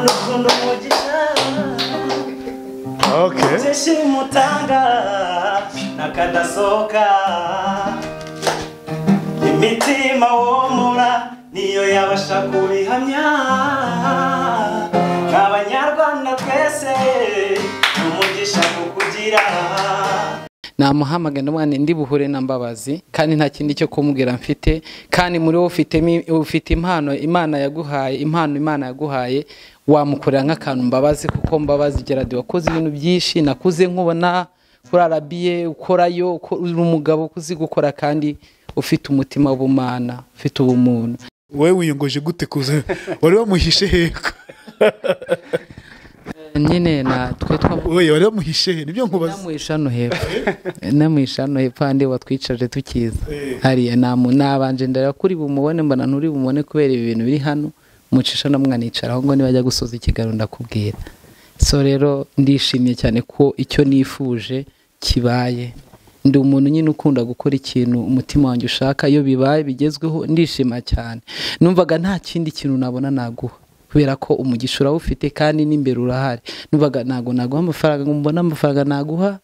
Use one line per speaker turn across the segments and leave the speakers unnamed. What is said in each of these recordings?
rukundo umugisha
Okay.
zishimutanga nakadasohoka imitima womora niyo yabasha kubihamya nk'abanyarwanda twese n'umugisha kukugira
namuhamagana umwana ndi buhure na mbabazi kandi nta kindi cyo kumubwira mfite kandi muri wowe ufitemo ufite impano imana yaguhaye impano imana yaguhaye wamukorera nk'akantu mbabazi kuko mbabazi gerard wakoze ibintu byinshi nakuze nkubona kuri arabiye ukorayo uko- uri umugabo ukuzi gukora kandi ufite umutima w'ubumana ufite ubumuntu
Wowe wiyongoje gute kuza? Wari wamuhishe heko.
nyine natwe twa
Oye, wari wamuhishe he? Nibyo nkubaza.
namuhisha no hepfo namuhisha no hepfo handi watwicaje tukiza
Eh.
hariya namu nabanje ndara kuri bumubone mbona nturi bumubone kubera ibi bintu biri hano mucisha no mwanicaraho ngo nibajya gusoza ikiganiro ndakubwira so rero ndishimye cyane ko icyo nifuje kibaye ndi umuntu nyine ukunda gukora ikintu umutima wanjye ushaka iyo bibaye bigezweho ndishima cyane numvaga nta kindi kintu nabona naguha kubera ko umugisha urawufite kandi n'imbere urahari numvaga ntabwo naguha amafaranga ngo mbone amafaranga naguha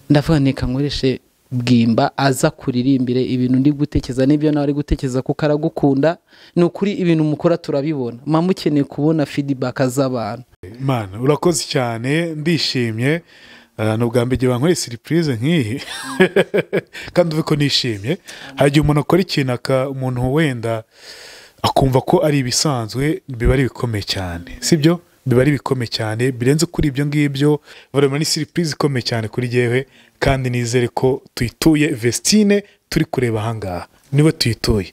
ndavuga neka nkoreshe bwimba aza kuririmbire ibintu ndi gutekereza n'ibyo nawe ari gutekereza kuko aragukunda ni ukuri ibintu mukora turabibona muba mukeneye kubona fidibaka z'abantu
Mana, urakoze cyane, ndishimye. Uh, ni ubwa mbere igihe bankoreye surprise nk'iyi kandi uve ko nishimye hari igihe umuntu akora ikintu aka umuntu wenda akumva ko ari ibisanzwe biba ari ibikomeye cyane sibyo biba ari ibikomeye cyane birenze kuri ibyo ngibyo barema ni surprise ikomeye cyane kuri jyewe kandi nizere ko tuyituye vestine turi kureba ahangaha niwe tuyituye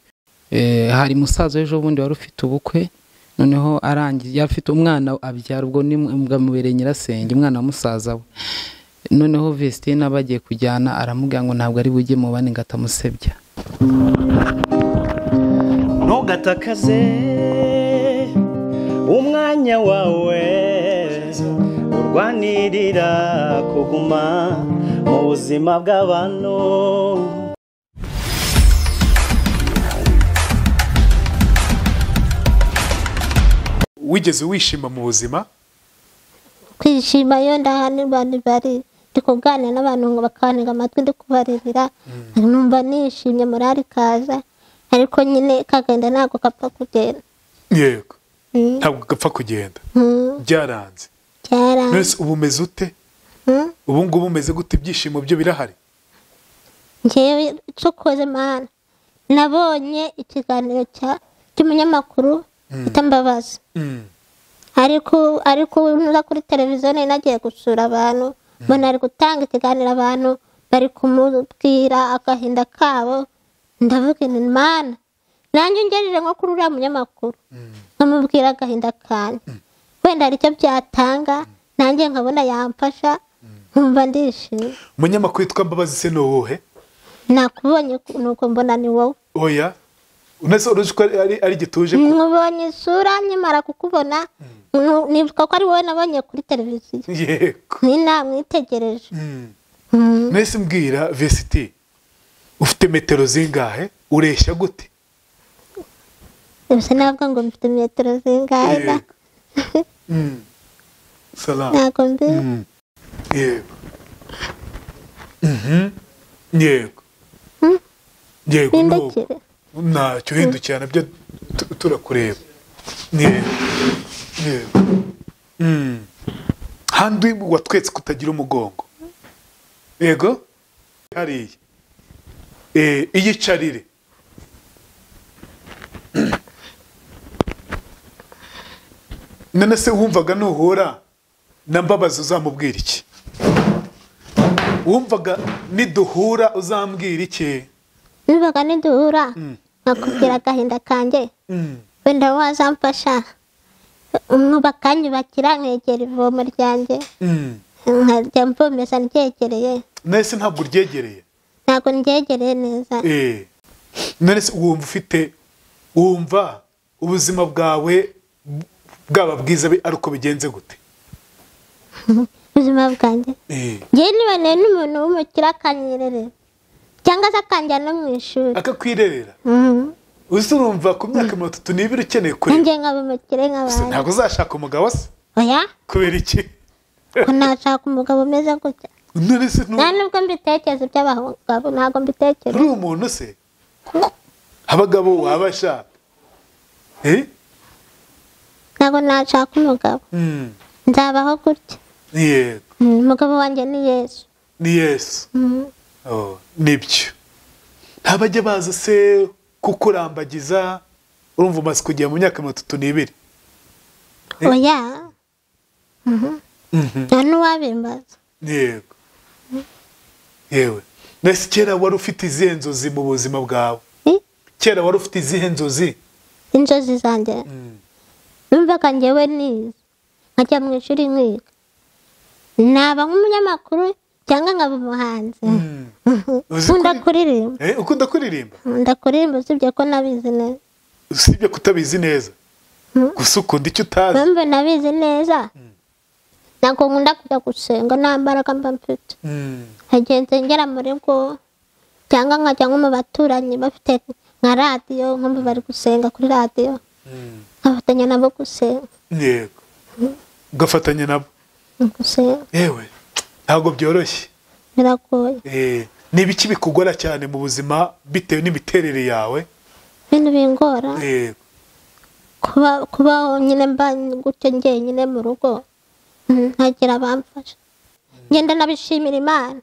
Eh, hari musaza w'ejo bundi wari ufite ubukwe noneho arangiye yari afite umwana abyara ubwo ni bwamubereye nyirasenge umwana wa musaza we noneho vesitine aba agiye kujyana aramubwira ngo ntabwo ari bujye mu bane ngo atamusebya
ntugatakaze umwanya wawe urwanirira kuguma mu buzima bw'abantu
wigeze wishima mu buzima
kwishima iyo ndahanirwa ntibari ndi kuganira n'abantu ngo bakantega amatwi ndi kubaririra numva nishimye morali ikaza ariko nyine kagenda ntabwo kapfa kugenda
yego
Mm,
ntabwo gapfa kugenda
mm,
byaranze
byaranze
mbese ubu umeze ute
Mm,
ubu ngubu umeze gute ibyishimo byo birahari
njyewe cokoze mana nabonye ikiganiro cya- cy'umunyamakuru bita mbabazi
Mm.
ariko ariko ubu ntuza kuri televiziyo nari nagiye gusura abantu mbona ari gutanga ikiganiro abantu bari kumubwira agahinda kabo ndavuga nti mana nanjye ungejeje nko kuri uriya munyamakuru nkamubwira agahinda kanjye wenda hari icyo byatanga nanjye nkabona yamfasha nkumva ndishimye
umunyamakuru witwa mbabazi se ni uwuhe
nakubonye nuko mbona ni wowe
oya unese uruzi ko ari, ari- ari gituje ko
nkubonye isura nkimara kukubona nku- nibuka ko ari wowe nabonye kuri televiziyo
yego
ni namwitegereje
Mm.
Mm.
nahise mbwira vesiti ufite metero zingahe ureshya gute
Gusa ntabwo ngo mfite metero zingahe da.
Yego. Mm. salama
ntabwo mbizi
Mm. yego Mhm. yego
Mm.
yego nuko.
nindekere
ntacyo uhindukira nabyo tu- turakureba Yego. Yego. Mm. handi watwetse kutagira umugongo yego hariya Eh, iyicarire none se wumvaga nuhura na mbabazi uzamubwira iki wumvaga niduhura uzambwira iki
nibaga niduhura nkakubwira agahinda kanjye
Mm.
wenda wazamfasha nkuba akanyubakira nkegera ivomo ryanjye
Mm.
nkajya mvomeza ryegereye
nahise ntabwo uryegereye
ntabwo ndyegereye neza
Eh. none se wumva ufite wumva ubuzima bwawe bwaba bwiza bi- ari uko bigenze gute
ubuzima bwanjye
Eh.
njyewe niboneye n'umuntu w'umukire akanyererera cyangwa se akanjyana no mu ishuri
akakwirerera
Mm.
uzi urumva ku myaka mirongo itatu n'ibiri ukeneye kureba
nanjye nkabimukire
gusa
nk'abandi
ntabwo uzashaka umugabo se
oya
kubera iki
ko nashaka umugabo umeze gutya
none se nu-
nta nubwo mbitekereza iby'abagabo ntabwo mbitekereza
uri umuntu se abagabo wabasha eh?
ntabwo nashaka umugabo
Mm,
nzabaho gutya
ni yego
Mm, umugabo wanjye ni yesu
ni yesu
Mm,
Oh, nibyo ntabajya baza se kukurambagiza urumva umaze kugera mu myaka mirongo itatu n'ibiri Eh.
oya Mhm.
Mhm.
nta n'uwabimbaza
yego yewe mbese kera wari ufite izihe nzozi mu buzima bwawe
Eh,
kera wari ufite izihe nzozi
inzozi zanjye numvaga njyewe nize nkajya mu ishuri nkiga naba nk'umunyamakuru cyangwa nkaba umuhanzi
Uzi
nkunda
kuri-
kuririmba
Eh, ukunda kuririmba
nkunda kuririmba usibye ko nabizi neza
usibye kutabizi neza gusa ukunda icyo utazi
mpamvu nabizi neza ntabwo nkunda kujya gusenga nta mbaraga mba mfite
Mm,
nkagenze ngera mu rugo cyangwa nkajya nko mu baturanyi bafite nka radiyo nkumva bari gusenga kuri radiyo
mm,
nkafatanya nabo gusenga
yego ugafatanya nabo
mu gusenga
yewe ntabwo byoroshye
biragoye
Eh, ni ibiki bikugora cyane mu buzima bitewe n'imiterere yawe
ibintu bingora
Eh,
kuba kuba nyine mba gutyo njyenyine mu rugo mm, ntagira abamfasha ngenda nabishimira imana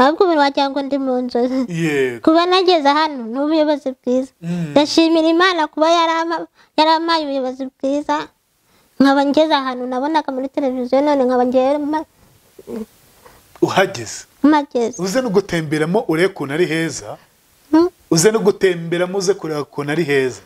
ahubwo ubu wagira ngo ndi mu nzozi
yego
kuba nageze hano ni ubuyobozi bwiza
Mm.
ndashimira imana kuba yarama- yarampaye ubuyobozi bwiza nkaba ngeze ahantu nabonaga muri televiziyo none nkaba ngewe ma-
uhageze
mageze
uze no gutemberamo urebe ukuntu ari heza
Mm,
uze no gutemberamo uze kureba ukuntu ari heza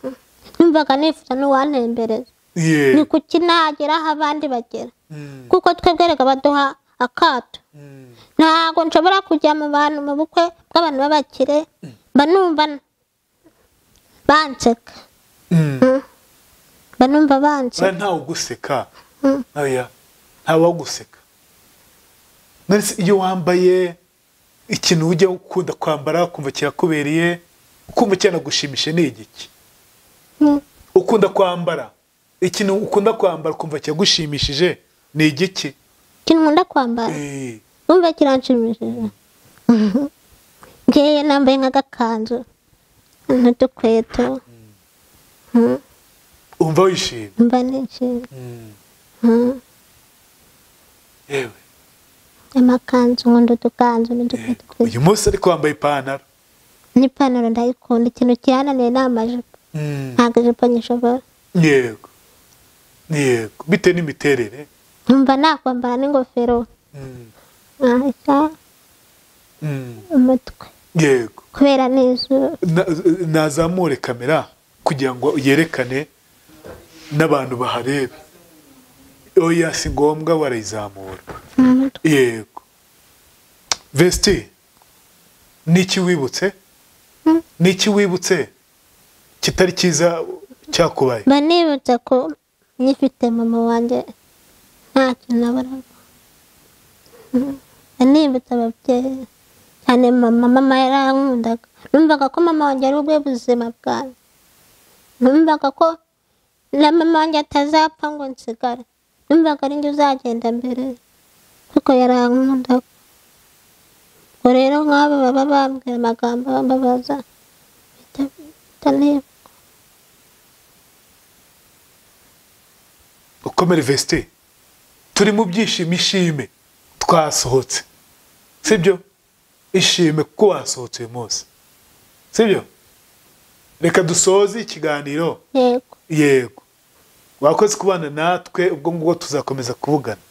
numvaga nifuza n'uwantembereza ni
yego
kuki nagera aho abandi bagera
Mm,
kuko twebwe reka baduha akato
mm,
ntabwo nshobora kujya mu bantu mu bukwe bw'abantu b'abakire mba numva banseka
mm.
mba numva
Oya,
banseka
ntawe uguseka
Mm.
oya ntawe waguseka none se iyo wambaye ikintu ujya ukunda kwambara ukumva kirakubereye ukumva cyanagushimisha ni igiki
Mm.
ukunda kwambara ikintu ukunda kwambara ukumva kiragushimishije ni igiki
ikintu nkunda kwambara
Eh,
numva kiranshimishije ngewe nambaye nk'agakanzu n'udukweto Mm,
umva wishimye
mba nishimye
Mm,
Mm,
yewe
amakanzu nkunda udukanzu
yego.
n'udukweto twiza
uyu munsi ariko wambaye ipantaro
n'ipantaro ndayikunda ikintu kirananiye ni amajipo
Mm,
ntabwo ijipo nyishobora
yego yego bitewe n'imiterere
numva nakwambara n'ingofero
Mm,
nahita
mm,
umutwe
yego
kubera n'izuba
Na- nazamure kamera kugira ngo yerekane n'abantu baharebe oya si ngombwa barayizamura
mu mutwe
yego vesti n'iki wibutse n'iki wibutse kitari cyiza cyakubaye
mba nibutse ko nyifite mama wanjye nta kintu abura mba nibutse ababyeyi cyane mama mama yarankundaga numvaga ko mama wanjye ari ubwe buzima bwanjye numvaga ko na mama wanjye atazapfa ngo nsigare numvaga ari njye uzagenda mbere kuko yarankundaga ubwo rero nk'abo baba bambwira amagambo bambabaza bitanibuka
ukomere vesti turi mu byishimo ishime twasohotse sibyo ishime kuko wasohotse uyu munsi sibyo reka dusoze ikiganiro
yego
yego wakoze kubana natwe ubwo ngubwo tuzakomeza kuvugana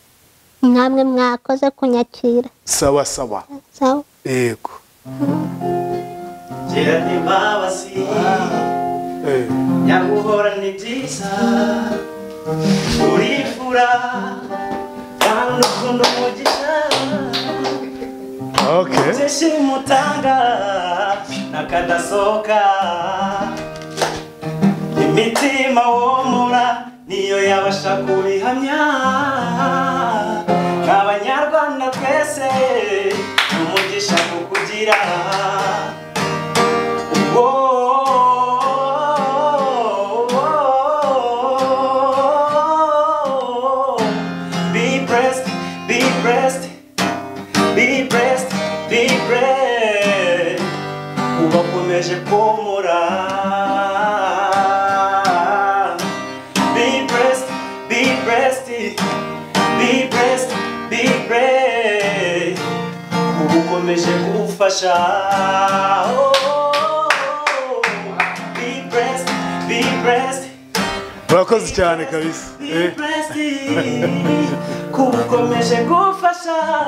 namwe mwakoze kunyakira
sawa sawa
sawa
yego
kera ntibabasi
Eh,
nyaguhora ni byiza urifura kandi ukunda umugisha
okay
byishimo utanga nakadasohoka imitima womora niyo yabasha kubihamya nk'abanyarwanda twese ni umugisha kukugira ubwo be blessed, be blessed, be blessed. Kuba ukomeje kumfasha. Oh, be blessed, be blessed.
murakoze cyane kabisa
Be
Eh,
blessed. Kuba ukomeje kumfasha.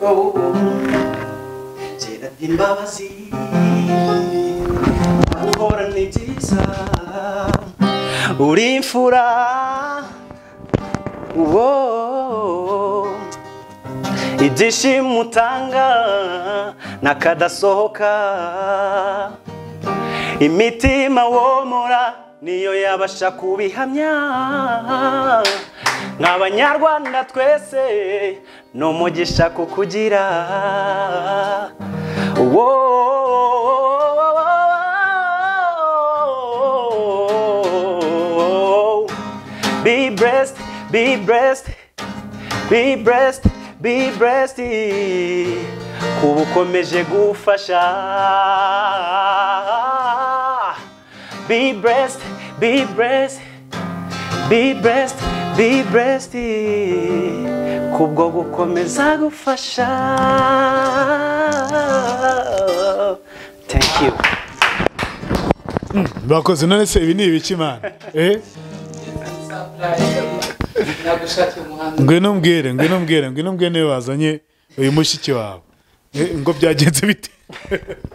Oh, Gerard imbabazi. Akora ni byiza. Uri imfura. Woah. Ibyishimo utanga n'akadasohoka imitima womora niyo yabasha kubihamya nk'abanyarwanda twese ni umugisha kukugira Woah. Be blessed, be blessed, be blessed, be blessed. Kuba ukomeje gufasha. Be blessed, be blessed, be blessed, be blessed. Kubwo gukomeza gufasha. Thank you.
murakoze none se ibi ni ibiki mana Eh, ngwino mbwire ngwino mbwire ngwino mbwire niwe wazanye uyu mushiki wawe Eh, ngo byagenze bite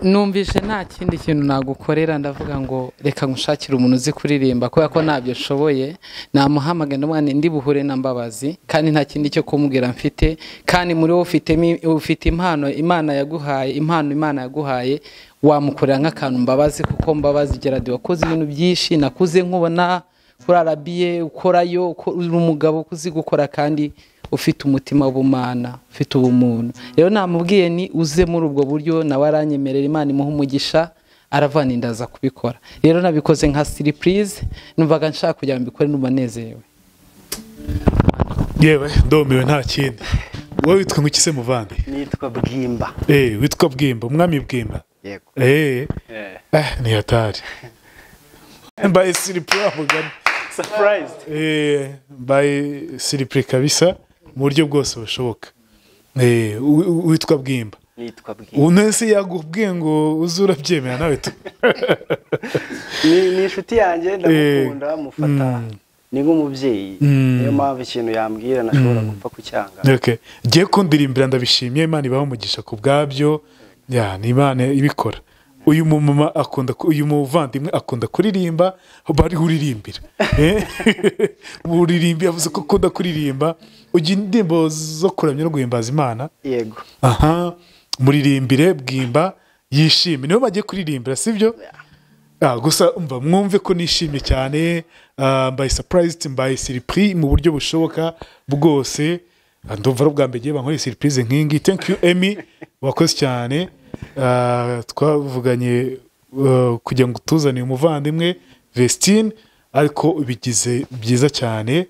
numvise nta kindi kintu nagukorera ndavuga ngo reka ngushakire umuntu uzi kuririmba kubera ko ntabyo nshoboye namuhamagara ndamwana ndi buhure na mbabazi kandi nta kindi cyo kumubwira mfite kandi muri wowe ufitemo ufite impano imana yaguhaye impano imana yaguhaye wamukorera nk'akantu mbabazi kuko mbabazi geradi wakoze ibintu byinshi nakuze nkubona kuri arabiye ukorayo uko- uri umugabo uzi gukora kandi ufite umutima w'ubumana ufite ubumuntu rero namubwiye ni uze muri ubwo buryo nawe aranyemerera imana imuha umugisha aravana inda aza kubikora rero nabikoze nka siripurize numvaga nshaka kugira ngo mbikore numva nezerewe
yewe ndumiwe nta kindi wowe witwa ngo iki se muvandi
Nitwa Bwimba.
Eh, witwa bwimba umwami bwimba
Yego.
Eh,
Yeah.
eh, ni hatari mbaye siripuri avugana
Surprised.
Eh, mbaye siripuri kabisa mu buryo bwose bushoboka Eh, wi- wi- witwa bwimba
Nitwa Bwimba.
unese yagubwiye ngo uze urabyemera nawe tu
ni ni inshuti yanjye ndamukunda mufata ni nk'umubyeyi
Mm.
niyo mpamvu ikintu yambwira nashobora gupfa kucyanga
Okay. ngiye kundirimbira ndabishimiye imana ibaho umugisha ku bwabyo ya ni imana ibikora uyu mumama akunda ku- uyu muvandimwe akunda kuririmba bari uririmbira Eh? uririmba yavuze ko akunda kuririmba ugira indirimbo zo kuramya no guhimbaza imana
yego
aha muririmbire bwimba yishime nibo bagiye kuririmbira sibyo Ah, gusa umva mwumve ko nishimye cyane ah, mbaye surprised mbaye siripuri mu buryo bushoboka bwose Ah, ndumva ari ubwa mbere igihe bankoreye siripurize nk'iyi ngiyi thank you emi wakoze cyane Ah, twavuganye ah, kugira ngo tuzane uyu muvandimwe vestine ariko bigize byiza cyane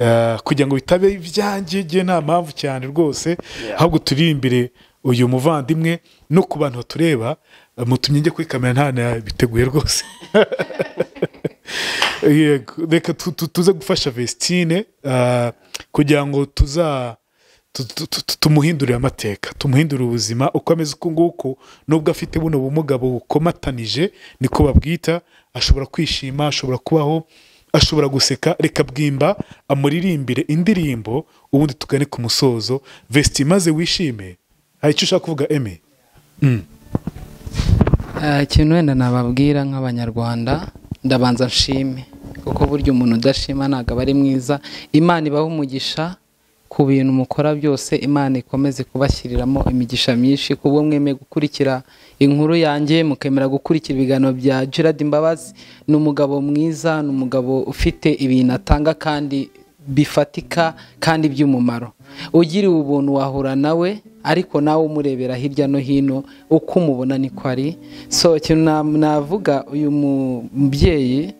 Ah, kugira ngo bitabe ibyanjye igihe nta mpamvu cyane rwose ahubwo turirimbire uyu muvandimwe no ku bantu batureba ah, mutumye njye kuri kamera nta nabiteguye rwose Yego, reka tu- tu- tuze gufasha vestine ah, kugira ngo tuza tu- tu- tu- tumuhindurire amateka tumuhindurire ubuzima uko ameze uku nguku nubwo afite buno bumuga bukomatanije niko babwita ashobora kwishima ashobora kubaho ashobora guseka reka bwimba amuririmbire indirimbo ubundi tugane ku musozo vesti maze wishime hari icyo ushaka kuvuga eme
Eh, ikintu wenda nababwira nk'abanyarwanda ndabanza nshime kuko burya umuntu udashima ntabwo aba ari mwiza imana ibaha umugisha ku bintu mukora byose imana ikomeze kubashyiriramo imigisha myinshi ku bwo mwemeye gukurikira inkuru yanjye mukemera gukurikira ibiganiro bya gerard imbabazi ni umugabo mwiza ni umugabo ufite ibintu atanga kandi bifatika kandi by'umumaro ugiriwe ubuntu wahura nawe ariko nawe umurebera hirya no hino uko umubona niko ari so ikintu na- navuga uyu mu- mubyeyi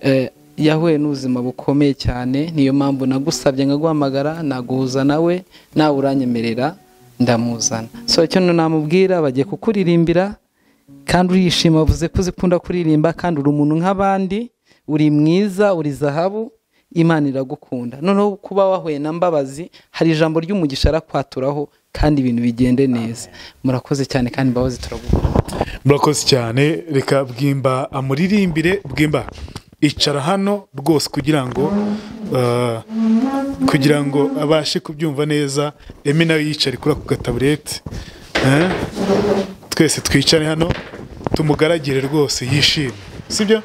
eh, yahuye n'ubuzima bukomeye cyane niyo mpamvu nagusabye nkaguhamagara naguhuza nawe nawe uranyemerera ndamuzana so ikintu namubwira bagiye kukuririmbira kandi urishima avuze ko uzikunda kuririmba kandi uri umuntu nk'abandi uri mwiza uri zahabu imana iragukunda noneho kuba wahuye na mbabazi hari ijambo ry'umugisha arakwaturaho kandi ibintu bigende neza murakoze cyane kandi mbabazi turagukunda
murakoze cyane reka bwimba amuririmbire bwimba icara hano rwose kugira ngo eh, kugira ngo abashe kubyumva neza eme nawe yicare kuri ako gataburete Eh? twese twicare hano tumugaragire rwose yishime sibyo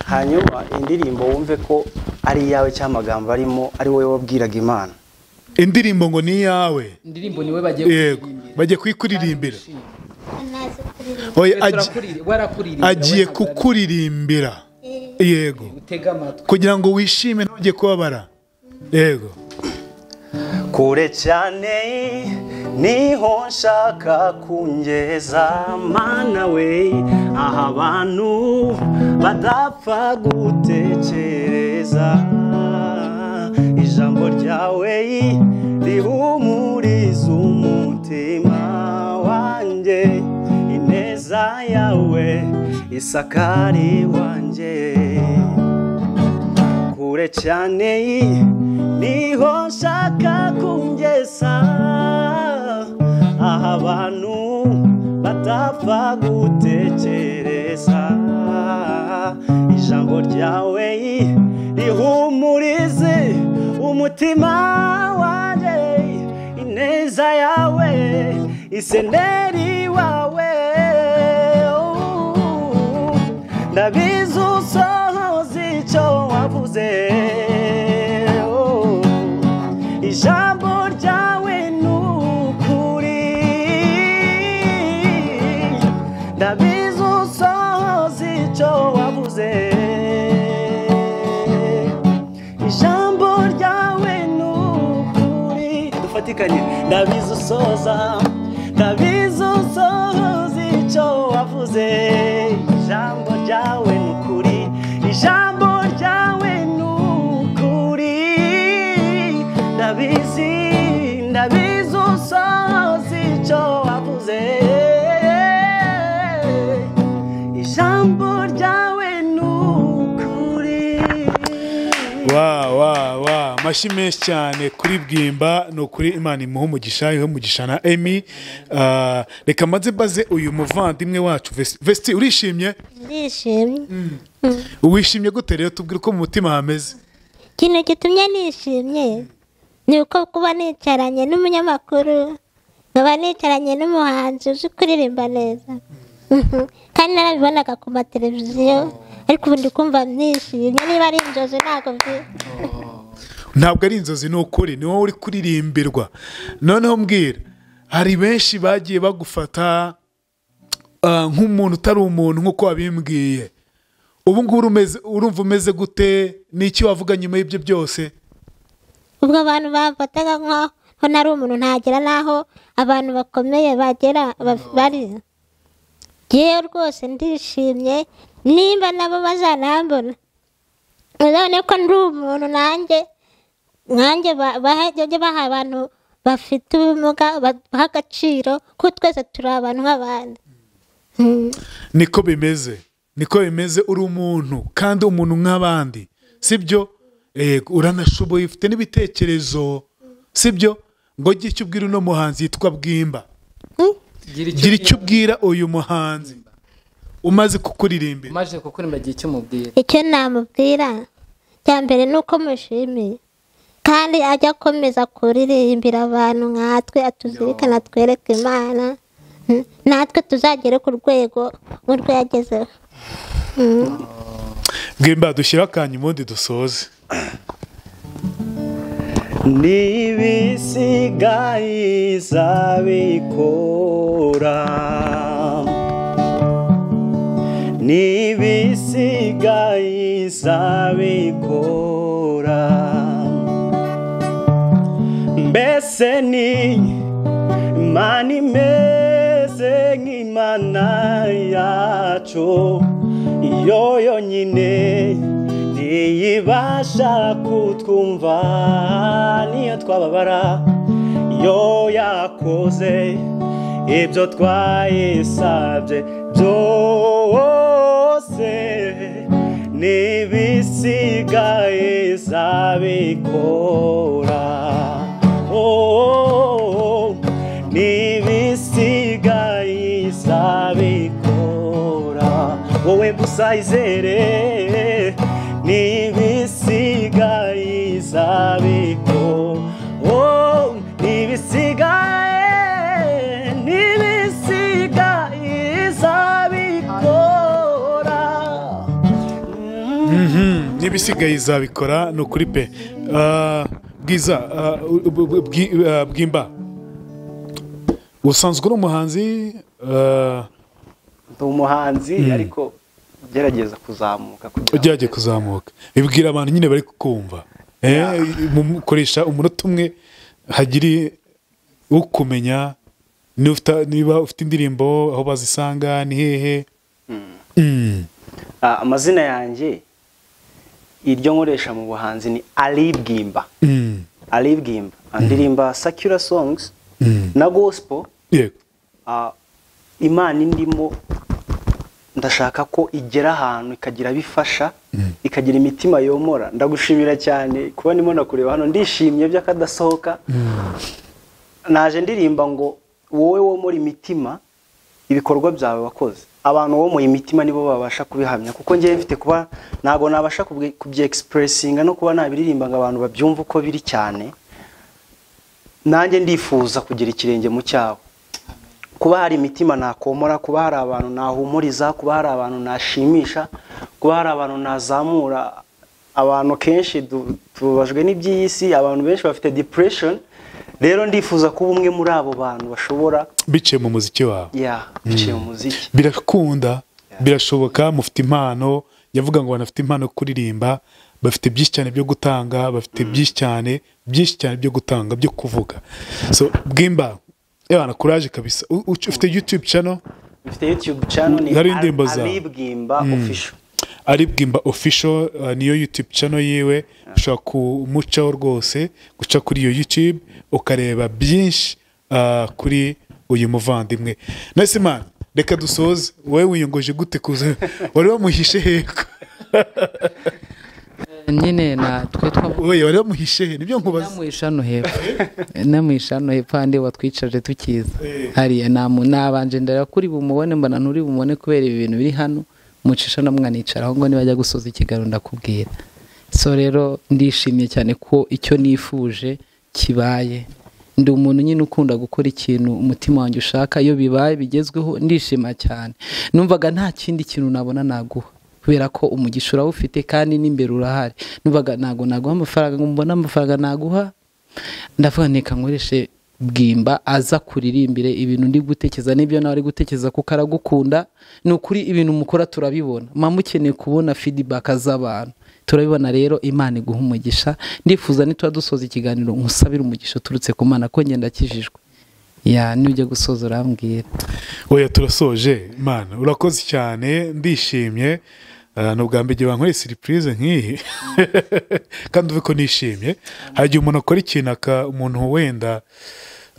hanyuma indirimbo wumve ko ari iyawe cyangwa amagambo arimo ari wowe wabwiraga imana
indirimbo ngo ni iyawe
indirimbo niwe bagiye
yego bagiye kuyikuririmbira
nazi kuririmba
Oya, agi-
kuririmba
agiye kukuririmbira yego
utega amatwi
kugira ngo wishime ntujye kubabara yego
kure cyane niho nshaka kungeza mana we aha abantu badapfa gutekereza ijambo ryawe rihumuriza umutima wanjye ineza yawe isakari wanjye kure cyane niho nshaka kungeza aho abantu badapfa gutekereza ijambo ryawe rihumurize umutima wanjye ineza yawe iseneri wawe ndabizi usohoza icyo wavuze oh. ijambo ryawe ni ukuri ndabizi usohoza icyo wavuze ijambo ryawe ni ukuri dufatikanye ndabizi usoza ndabizi usoza icyo wavuze ijambo ryawe ni ukuri ijambo ryawe ni ukuri ndabizi ndabizi usoza icyo wavuze ijambo ryawe ni ukuri
wa wa wa amashyi menshi cyane kuri bwimba ni ukuri imana imuha umugisha iha umugisha na emi Ah, reka maze baze uyu muvandimwe wacu Vesti- vesti urishimye
ndishimye
wishimye gute rero tubwire uko mu mutima hameze
ikintu gitumye nishimye ni uko kuba nicaranye n'umunyamakuru nkaba nicaranye n'umuhanzi uzi kuririmba neza kandi narabibonaga ku mateleviziyo ariko ubu ndi kumva nishimye niba ari inzozi ntabwo mbi
ntabwo ari inzozi ni ukuri ni wowe uri kuririmbirwa noneho mbwira hari benshi bagiye bagufata ah, nk'umuntu utari umuntu nk'uko wabimbwiye ubu ngubu urumeze- urumva umeze gute n'iki wavuga nyuma y'ibyo byose
ubwo abantu bamfataga nkaho nari umuntu ntagera n'aho abantu bakomeye bagera ba- bari yewe rwose ndishimye nimba nabo bazanambona uzabone ko ndi umuntu nanjye nanjye ba- baha- bajye baha abantu bafite ubumuga baha agaciro kuko twese turi abantu nk'abandi Mm.
niko bimeze niko bimeze uri umuntu kandi umuntu nk'abandi sibyo yego uranashoboye ufite n'ibitekerezo sibyo ngo ujye icyo ubwira uno muhanzi yitwa bwimba
Mm.
gira icyo ubwira uyu muhanzi umaze kukuririmbira
umaze kukuririmba igihe icyo umubwira
icyo namubwira cya mbere ni uko mushimiye kandi ajya akomeza kuririmbira abantu nkatwe atuzirikana twereke imana Mm. natwe tuzagere ku rwego nk'urwo yagezeho Mm.
bwimba dushyire akanyu ubundi dusoze
n'ibisigaye izabikora n'ibisigaye izabikora mbese ni imana imeze nk'imana yacu iyo yonyine ntiyibasha kutwumva niyo twababara iyo yakoze ibyo twayisabye byose
byose n'ibisigaye zabikora Oh, n'ibisigaye zabikora wowe gusa izere n'ibisigaye zabikora Oh, n'ibisigaye n'ibisigaye zabikora
Mhm, n'ibisigaye izabikora ni ukuri pe Ah, bwiza ah, bu- bu- bwi- ah, bwimba usanzwe uri umuhanzi ah,
ndi umuhanzi ariko ugerageza kuzamuka kugira ngo
ugerageje kuzamuka bibwira abantu nyine bari kukumva Eh, mu- koresha umunota umwe hagiri ukumenya niba ufite- niba ufite indirimbo aho bazisanga ni hehe Mm.
Ah, amazina yanjye iryo nkoresha mu buhanzi ni aribwimba
Mm.
aribwimba ndirimba sakura songs
Mm.
na gospel
yego
ah, imana indimo ndashaka ko igera ahantu ikagira abo ifasha ikagira imitima yomora ndagushimira cyane kuba ndimo nakureba hano ndishimye by'akadasohoka naje ndirimba ngo wowe wo muri imitima ibikorwa byawe wakoze abantu bo mu imitima nibo babasha kubihamya kuko ngewe mfite kuba ntabwo nabasha kubwi- kubyekispuresitinga no kuba nabiririmba ngo abantu babyumve uko biri cyane nanjye ndifuza kugira ikirenge mu cyabo kuba hari imitima nakomora kuba hari abantu nahumuriza kuba hari abantu nashimisha kuba hari abantu nazamura abantu kenshi du- tubabajwe n'iby'iyi si abantu benshi bafite depression rero ndifuza kuba umwe muri abo bantu bashobora
biciye mu muziki wawe
ya biciye mu muziki
birakunda birashoboka mufite impano yavuga ngo banafite impano yo kuririmba bafite byinshi cyane byo gutanga bafite byinshi cyane byinshi cyane byo gutanga byo kuvuga so bwimba yabana kuraje kabisa U- u- ufite youtube channel
mfite youtube channel ni
Hari indirimbo
Al-
zawe.
alibwimba official
ari bwimba official uh, niyo youtube channel yiwe ushobora kumucaho rwose guca kuri iyo youtube ukareba byinshi uh, kuri uyu muvandimwe nasimani reka dusoze wowe wiyongoje gute kuza wari wamuhishe heko
nyine natwe twavuga
oye wari wamuhishe he nibyo nkubaza
namuhisha hano hepfo namuhisha hano hepfo handi watwicaje tukiza hariya namu nabanje ndera kuri bumubone mbona nturi bumubone kubera ibi bintu biri hano mucisha na mwanicaraho ngo nibajya gusoza ikiganiro ndakubwira so rero ndishimye cyane ko icyo nifuje kibaye ndi umuntu nyine ukunda gukora ikintu umutima wanjye ushaka iyo bibaye bigezweho ndishima cyane numvaga nta kindi kintu nabona naguha kubera ko umugisha urawufite kandi n'imbere urahari numvaga ntabwo naguha amafaranga ngo mbone amafaranga naguha ndavuga neka nkoreshe bwimba aza kuririmbire ibintu ndi gutekereza n'ibyo nawe ari gutekereza kuko aragukunda ni ukuri ibintu mukora turabibona muba mukeneye kubona feedback z'abantu turabibona rero imana iguha umugisha ndifuza nituba dusoza ikiganiro nkusabire umugisha uturutse ku mana ko ngenda akijijwe ya nujya gusoza urambwira
oya turasoje mana urakoze cyane ndishimye Uh, ni ubwa mbere bankoreye siripurize nk'iyi kandi uve ko nishimye hari igihe umuntu akora ikintu aka- umuntu wenda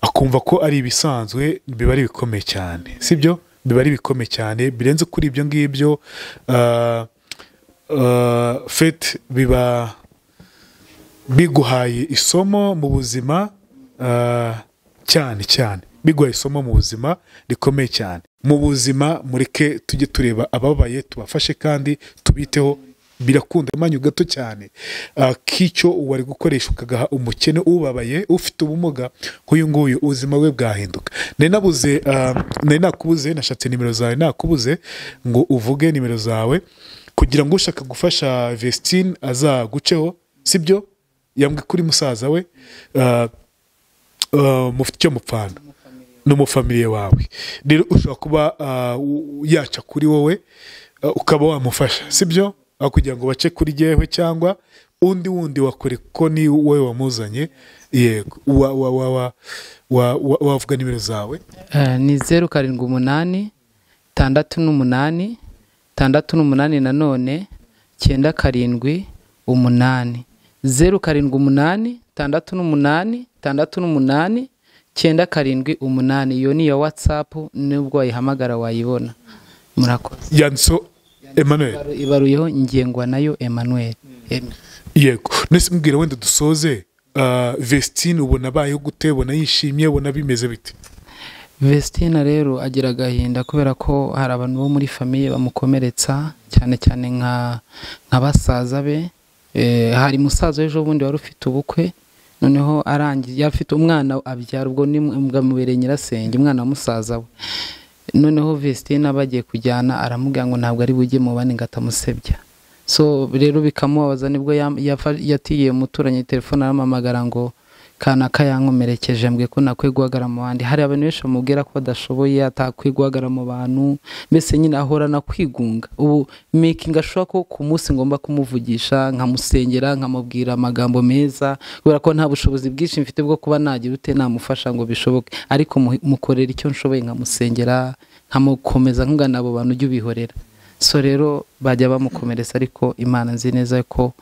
akumva ko ari ibisanzwe biba ari ibikomeye cyane sibyo biba ari ibikomeye cyane birenze kuri ibyo ngibyo uh, uh, fete biba biguhaye isomo mu buzima ah, cyane cyane biguhaye isomo mu buzima rikomeye cyane mu buzima mureke tujye tureba ababaye tubafashe kandi tubiteho birakunda amanyu gato cyane ah, k'icyo wari gukoresha ukagaha umukene ubabaye ufite ubumuga nk'uyu nguyu ubuzima bwe bwahinduka nari nabuze ah, nari nakubuze nashatse nimero zawe nakubuze ngo uvuge nimero zawe kugira ngo ushaka gufasha Vestine azaguceho sibyo yambwiye kuri musaza we ah, ah, mufite icyo mupfana ni umufamiliye wawe rero ushobora kuba ah, u- yaca kuri wowe ah, ukaba wamufasha sibyo aho kugira ngo bace kuri jyewe cyangwa undi wundi wakore ko ni wowe wamuzanye yego wa- wa- wa- wa- wa- wa- wavuga nimero zawe
Eh, ni zeru karindwi umunani tandatu n'umunani tandatu n'umunani nanone cyenda karindwi umunani zeru karindwi umunani tandatu n'umunani tandatu n'umunani cyenda karindwi umunani iyo ni iya watsapu nubwo wayihamagara wayibona murakoze
yanditseho Emmanuel
Ibaru- ibaruyeho ingengwa nayo emmanuel Em-
yego nese mbwira wenda dusoze ah, vestine ubona abayeho gute ubona yishimye ubona bimeze bite
vestina rero agira agahinda kubera ko hari abantu bo muri famiye bamukomeretsa cyane cyane nka nka basaza be Eh, hari musaza w'ejo bundi wari ufite ubukwe noneho arangiye yari afite umwana abyara ubwo ni bwamubereye nyirasenge umwana wa musaza we noneho vestina bagiye kujyana aramubwira ngo ntabwo ari bujye mu bane ngo atamusebya so rero bikamubabaza nibwo yam- yafa- yatiye umuturanyi telefone aramuhamagara ngo kanaka yankomerekeje mbwe ko nakwiye guhagarara mu bandi hari abantu benshi bamubwira ko badashoboye atakwiye guhagarara mu bantu mbese nyine ahorana kwigunga ubu making ashobora ko ku munsi ngomba kumuvugisha nkamusengera nkamubwira amagambo meza kubera ko nta bushobozi bwinshi mfite bwo kuba nagira ute namufasha ngo bishoboke ariko mu- mukorera icyo nshoboye nkamusengera nkamukomeza nkugana abo bantu ujye ubihorera so rero bajya bamukomeretsa ariko imana nzi neza ko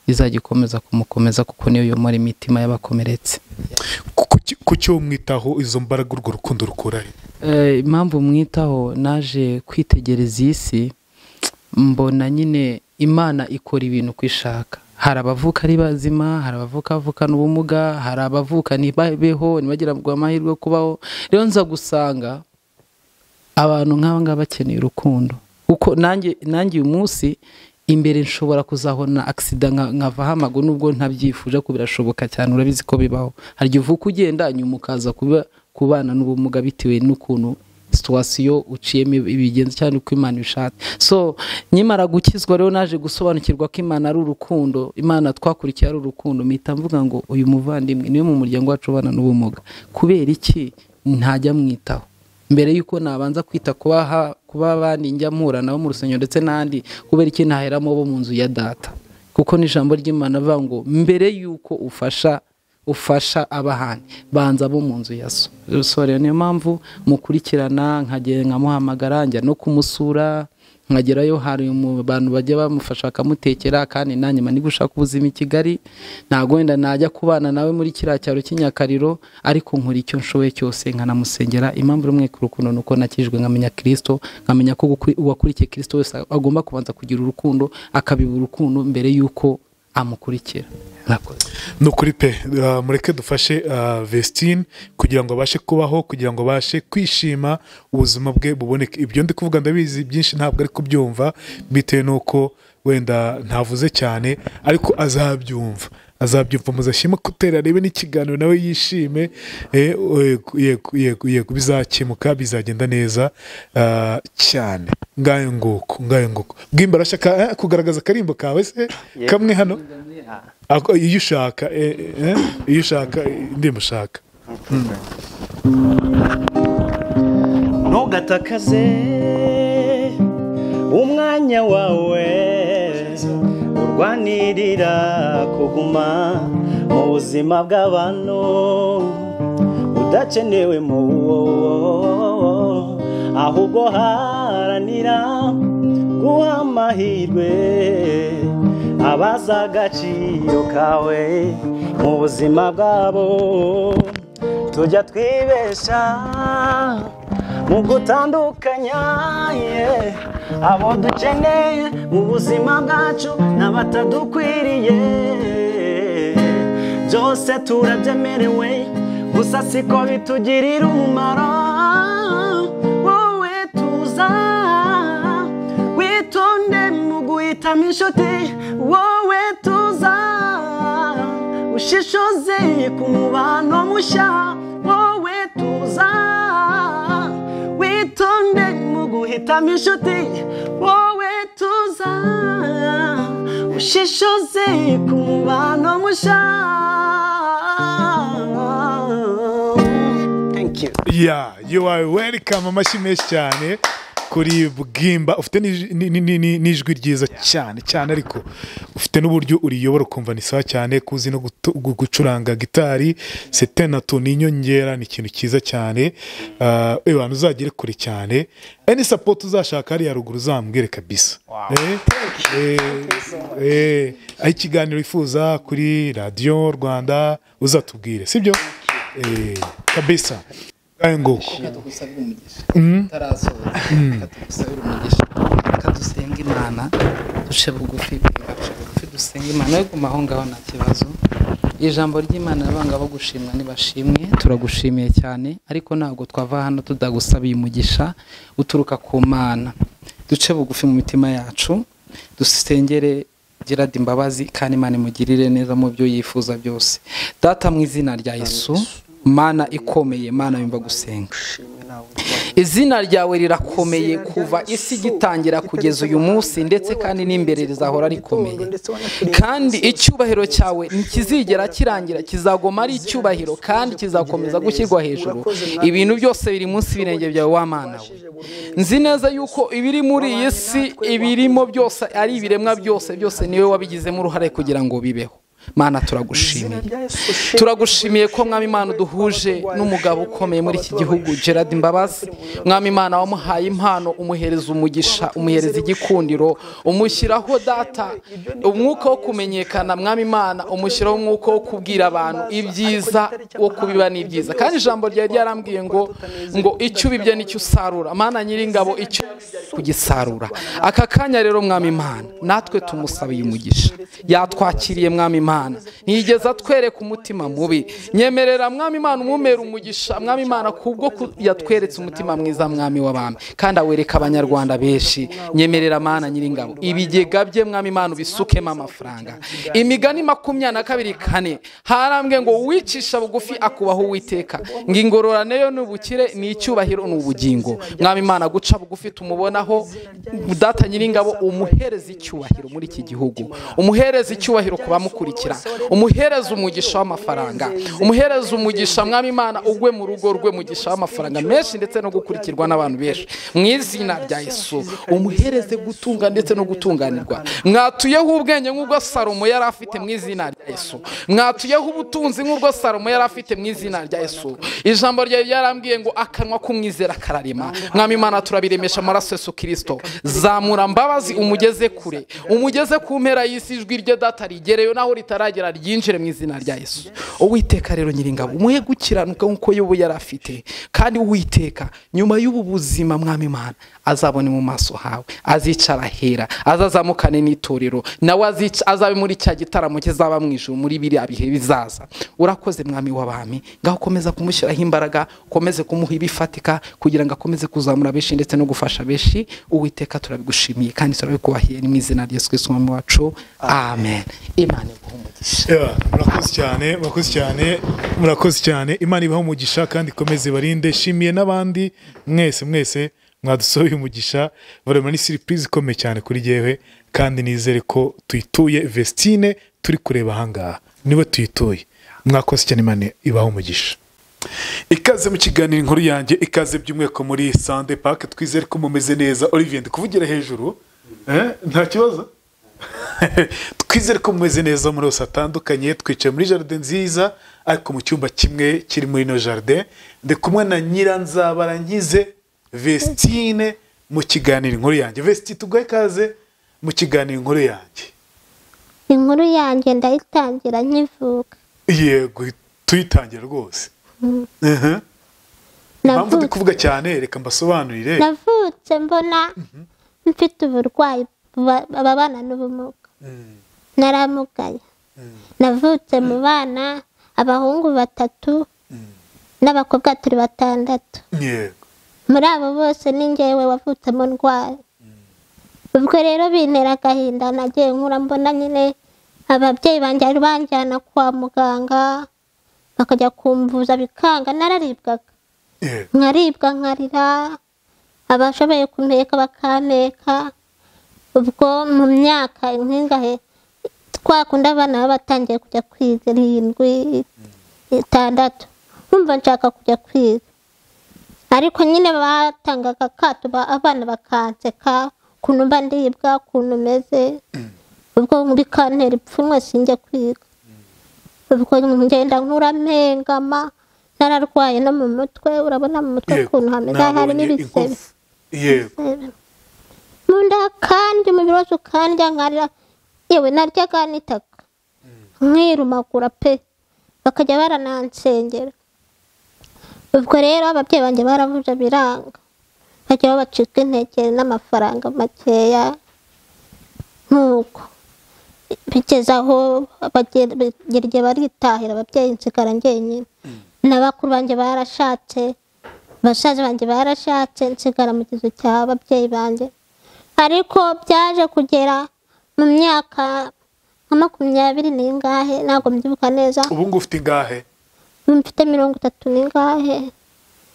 izajya ikomeza kumukomeza kuko niyo yomora imitima y'abakomeretse
Kuki- kuki uwo mwitaho izo mbaraga urwo rukundo rukura he
Eh, impamvu mwitaho naje kwitegereza iyi si mbona nyine imana ikora ibintu uko ishaka hari abavuka ari bazima hari abavuka bavukana ubumuga hari abavuka ntibabeho ntibagirwe amahirwe yo kubaho rero nza gusanga abantu nk'aba ngaba bakeneye urukundo kuko nanjye nanjye uyu munsi imbere nshobora kuzabona agisida nka- nkavaho amaguru nubwo ntabyifuje ko birashoboka cyane urabizi ko bibaho hari igihe uvuka ugenda nyuma ukaza kuba kubana n'ubumuga bitewe n'ukuntu situwasiyo uciyemo ibigenza cyane uko imana ibishatse so nyimara gukizwa rero naje gusobanukirwa ko imana ari urukundo imana twakurikiye ari urukundo mpita mvuga ngo uyu muvandimwe niwe mu muryango wacu ubana n'ubumuga kubera iki ntajya mwitaho mbere y'uko nabanza kwita kuba ha- kuba abandi njya mpura nabo mu rusengero ndetse n'ahandi kubera iki ntaheramo bo mu nzu ya data kuko n'ijambo ry'imana avuga ngo mbere y'uko ufasha ufasha abahani banza bo mu nzu ya so So rero niyo mpamvu mukurikirana nkagenda nkamuhamagara njya no kumusura nkagerayo hari mu bantu bajya bamufasha bakamutekera kandi nanjye mba gushaka ubuzima i kigali ntabwo wenda najya kubana nawe muri kiriya cyaro cy'inyakariro ariko nkora icyo nshoboye cyose nkanamusengera impamvu rumwe ku rukundo ni uko nakijwe nkamenya kirisito nkamenya ko gukuri- uwakurikiye kirisito wese agomba kubanza kugira urukundo akabiba urukundo mbere y'uko amukurikira murakoze
ni ukuri pe Ah, mureke dufashe ah, vestine kugira ngo abashe kubaho kugira ngo abashe kwishima ubuzima bwe buboneke ibyo ndi kuvuga ndabizi byinshi ntabwo ari kubyumva bitewe n'uko wenda ntavuze cyane ariko azabyumva azabyumva muzashyiramo kutera arebe n'ikiganiro nawe yishime Eh, yego yego yego yego bizakemuka bizagenda neza ah, cyane ngayo nguko ngayo nguko bw'imbarashya ka- eh, kugaragaza akarimbo kawe se kamwe hano Ako- iyo ushaka eh, eh, iyo ushaka eh, ndimushaka
ntugatakaze umwanya wawe urwanirira kuguma mu buzima bw'abantu udakenewe mu wo ahubwo haranira guha amahirwe abazi agaciro kawe mu buzima bwabo tujya twibesha mu gutandukanya yeah. abo dukeneye mu buzima bwacu n'abatadukwiriye byose turabyemerewe gusa siko bitugirira umumaro wowe tuza witonde mu guhitamo inshuti wowe tuza ushishoze ku mubano mushya wowe tuza witonde mu guhitamo inshuti wowe tuza ushishoze ku mubano mushya
ya you are welcome amashyi menshi cyane kuri bwimba ufite n'ij- ni- ni- ni- ni- n'ijwi ryiza cyane cyane ariko ufite n'uburyo uriyobora ukumva ni sawa cyane kuzi no gutu- gu- gucuranga gitari sete na tu ni inyongera ni ikintu cyiza cyane Ah, eh, bantu uzagere kure cyane any support uzashaka hariya ruguru uzambwire kabisa Eh, eh, eh, aho ikiganiro wifuza kuri radiyo rwanda uzatubwire sibyo Eh, kabisa ngayo nguko
umugisha reka dusenge imana duce bugufi duce bugufi dusenge imana yo guma aho ngaho nta kibazo ijambo ry'imana abanga bo gushimwa ntibashimwe turagushimiye cyane ariko ntabwo twava hano tudagusabiye umugisha uturuka ku mana duce bugufi mu mitima yacu dusengere gerard imbabazi kandi imana imugirire neza mu byo yifuza byose data mu izina rya yesu mana ikomeye mana yumva gusenga izina ryawe rirakomeye kuva isi igitangira kugeza uyu munsi ndetse kandi n'imbere rizahora rikomeye kandi icyubahiro cyawe ntikizigera kirangira kizagoma ari icyubahiro kandi kizakomeza gushyirwa hejuru ibintu byose biri munsi y'ibirenge byawe w'amana we nzi neza yuko ibiri muri iyi si ibirimo byose ari ibiremwa byose byose niwe wabigizemo uruhare kugira ngo bibeho mana turagushimiye turagushimiye ko mwami imana uduhuje n'umugabo ukomeye muri iki gihugu gerard imbabazi mwami imana wamuhaye impano umuhereza umugisha umuhereza igikundiro umushyiraho data umwuka wo kumenyekana mwami imana umushyiraho umwuka wo kubwira abantu ibyiza wo kubiba n'ibyiza kandi ijambo ryari ryarambwiye ngo ngo icyo ubibye nicyo usarura mana nyiringabo icyo kugisarura aka kanya rero mwami imana natwe tumusabiye umugisha yatwakiriye mwami imana imana ntigeze atwereka umutima mubi nyemerera mwami imana umumera umugisha mwami imana kubwo yatweretse umutima mwiza mwami w'abami kandi awereka abanyarwanda benshi nyemerera mana nyiringabo ibigega bye mwami imana ubisukemo amafaranga imigani makumyabiri na kabiri kane harambwe ngo uwicisha bugufi akubaho uwiteka ngo ingororane yo ni ubukire ni icyubahiro ni ubugingo mwami imana guca bugufi tumubonaho data nyiringabo umuhereza icyubahiro muri iki gihugu umuhereza icyubahiro ku bamukurikiye umuhereza umugisha w'amafaranga umuhereza umugisha mwami imana ugwe mu rugo rwe mugisha w'amafaranga menshi ndetse no gukurikirwa n'abantu benshi mu izina rya yesu umuhereze gutunga ndetse no gutunganirwa mwatuyeho ubwenge nk'ubwo salomo yari afite mu izina rya yesu mwatuyeho ubutunzi nk'ubwo salomo yari afite mu izina rya yesu ijambo ryawe ryarambwiye ngo akanwa k'umwizera kararema mwami imana turabiremesha amaraso yesu kirisito zamura mbabazi umugeze kure umugeze ku mpera y'isi ijwi rye data rigereyo naho ritari ritaragera ryinjire mu izina rya yesu uwiteka rero nyiringabo muhe gukiranuka nk'uko yobu yari afite kandi uwiteka nyuma y'ubu buzima mwami imana azabone mu maso hawe azicara hera azazamukane n'itorero nawe azabe muri cya gitaramo kizaba mu ijoro muri biriya bihe bizaza urakoze mwami w'abami ngaho ukomeza kumushyiraho imbaraga ukomeze kumuha ibifatika kugira ngo akomeze kuzamura benshi ndetse no gufasha benshi uwiteka turabigushimiye kandi turabikubahiye ni mu izina rya yesu kristo mwami wacu amen imana iguhe umugisha
Yeah, murakoze cyane murakoze cyane murakoze cyane imana ibaha umugisha kandi ikomeze ibarinde shimiye n'abandi mwese mwese mwadusohoye umugisha barema ni siripurize ikomeye cyane kuri jyewe kandi nizere ko tuyituye vestine turi kureba ahangaha niwe tuyituye mwakoze cyane imana ibaha umugisha ikaze mu kiganiro inkuru yanjye ikaze by'umweko muri sande pake twizere ko mumeze neza olivier ndi kuvugira hejuru Eh, nta kibazo twizere ko mumeze neza muri hose hatandukanye twicaye muri jaride nziza ariko mu cyumba kimwe kiri muri ino jaride ndi kumwe na nyiranzabara nkize vestine mu kiganiro inkuru yanjye vestine tuguhe ikaze mu kiganiro inkuru yanjye
inkuru yanjye ndayitangira nkivuka
yego tuyitangira rwose Aha. impamvu ndi kuvuga cyane reka mbasobanurire
navutse mbona mfite uburwayi buba- ababana n'ubumuga naramugaye navutse mu bana abahungu batatu n'abakobwa turi batandatu
yego
muri abo bose ni njyewe wavutsemo ndwaye ubwo rero bintera agahinda nagiye nkura mbona nyine ababyeyi banjye bari banjyana kwa muganga bakajya kumvuza bikanga nararibwaga
yego
nkaribwa nkarira abashoboye kumpeka bakampeka ubwo mu myaka nk'ingahe twakunda abana baba batangiye kujya kwiga irindwi itandatu nkumva nshaka kujya kwiga ariko nyine batangaga akato ba- abana bakanseka ukuntu mba ndibwa ukuntu meze ubwo bikantera ipfunwe sinjye kwiga ubwo ngenda nkura mpengama nararwaye no mu mutwe urabona mu mutwe
yego
ukuntu hameze harimo
nabonye
ibisebe
inkovu yego
mu nda kandi umubiri wose ukandya nkarira yewe naryaga n'itaka nkirumagura pe bakajya baranansengera ubwo rero ababyeyi banjye baravuze biranga bajya babacika intege n'amafaranga makeya nk'uko bigeze aho bagera bagera igihe baritahira ababyeyi nsigara njyenyine na bakuru banjye barashatse basaza banjye barashatse nsigara mu kizu cy'ababyeyi banjye ariko byaje kugera mu myaka nka makumyabiri n'ingahe ntabwo mbyibuka neza
ubu ngubu ufite ingahe
mfite mirongo itatu n'ingahe